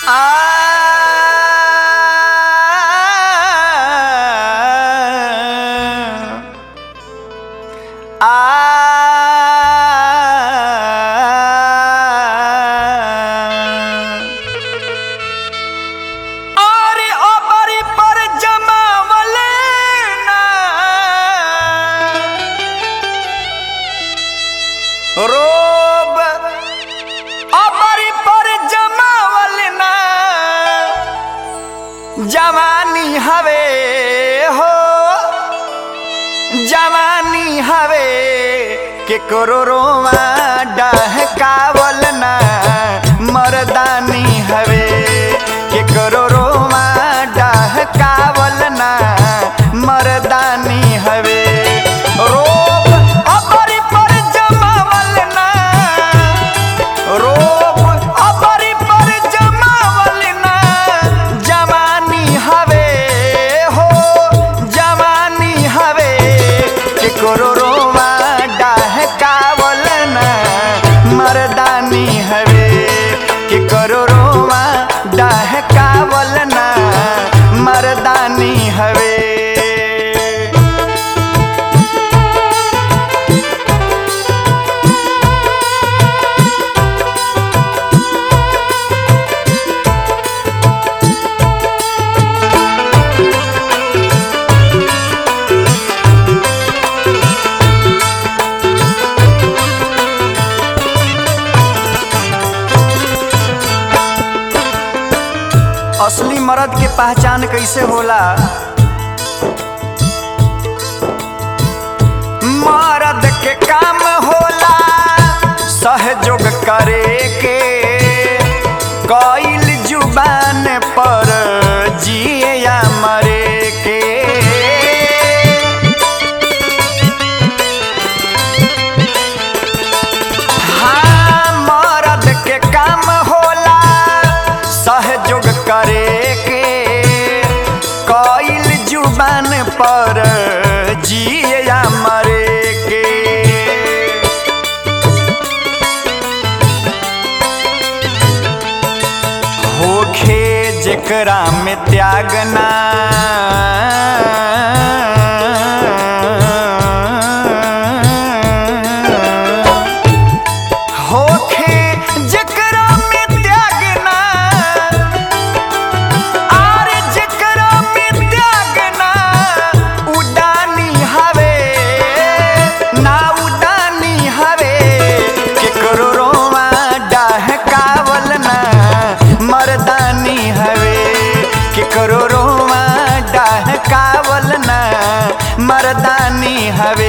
अरे ओबरी पर जमावले ना रोब ओबरी पर जमावल ना जवानी हवे हो जवानी हवे के करोड़ों डहकावल ना मर्दानी हवे के करोड़ों डहकावल ना मर्दानी हवे रोब अबरी पर जमावल ना रोब अबरी पर जमावल ना जवानी हवे हो जवानी हवे के करोड़ों डहकावल ना मर्दानी हवे के करोड़ों डहकावल ना मर्दानी हवे असली मर्द के पहचान कैसे होला मर्द के काम होला सहयोग करे के कईल जुबान पर जिए या मरे के हाँ मर्द के काम होला सहयोग करे के कईल जुबान पर जिए या मरे के होखे जेकरा में त्याग ना होखे जेकरा में त्याग ना आर जेकरा में त्याग ना उडानी हवे ना उडानी हवे केकरो रोवा डहकावल ना मर्दानी हवे केकरो रोवा डहकावल ना मर्दानी हवे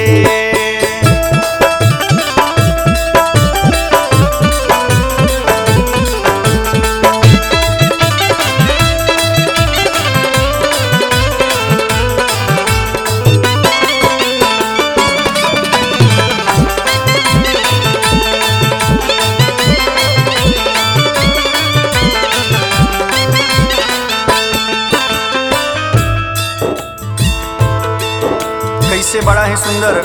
कैसे बड़ा ही सुंदर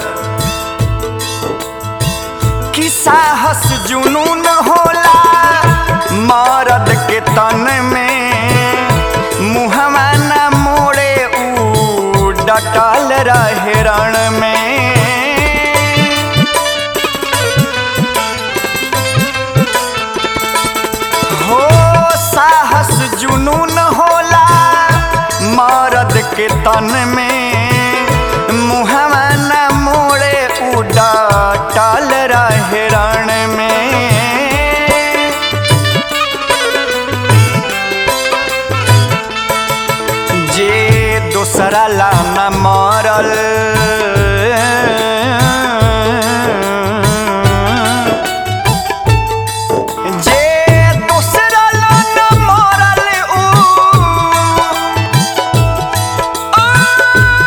कि साहस जुनून होला मर्द के तन में मुहवा न मोड़े ऊ डटल रहे रण में हो साहस जुनून होला मर्द के तन में मुहवा न मोड़े उड़ा टाल रहे रण में जे दोसरा ला न मरल जे दोसरा ला न मरल ऊ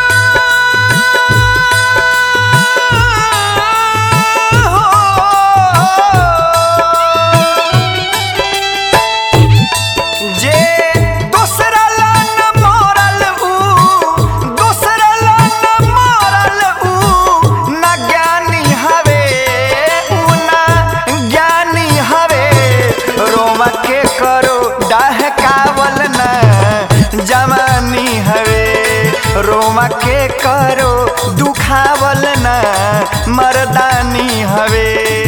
दिलवा के करो दुखावल ना मर्दानी हवे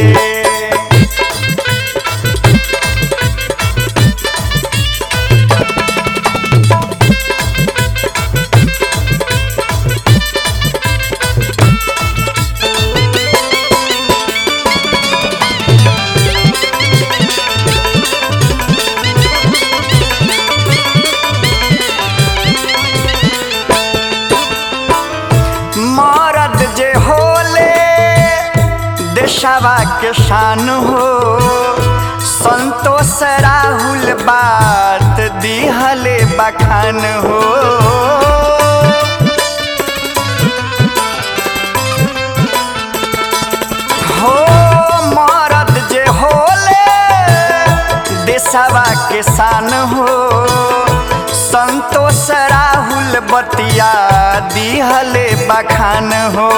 मरद जे होले देशवा के शान हो संतोष राहुल बात दिहले बखान हो हो मरद जे होले देशवा के शान हो संतोष राहुल बतिया दिहले बखान हो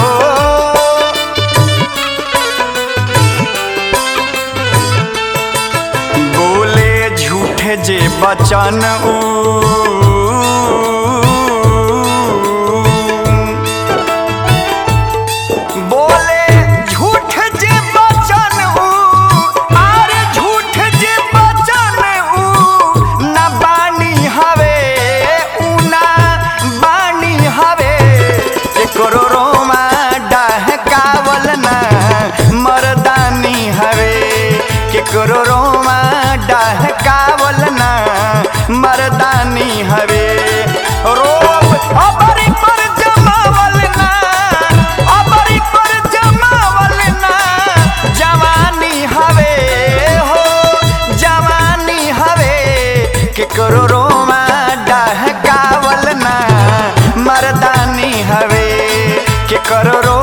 बोले झूठे जे बचन ऊ बोले झूठ जे बचन ऊ आरे झूठ जे बचन ऊ ना बानी हवे ऊ ना बानी हवे एकरो रोमा डहकावल ना मर्दानी हवे केकरो रोमा डहकावल ना मर्दानी हवे रोब अबरी पर जमावल ना अबरी पर जमावल ना जवानी हवे हो जवानी हवे केकरो रोमा डहकावल ना मर्दानी हवे केकरो रो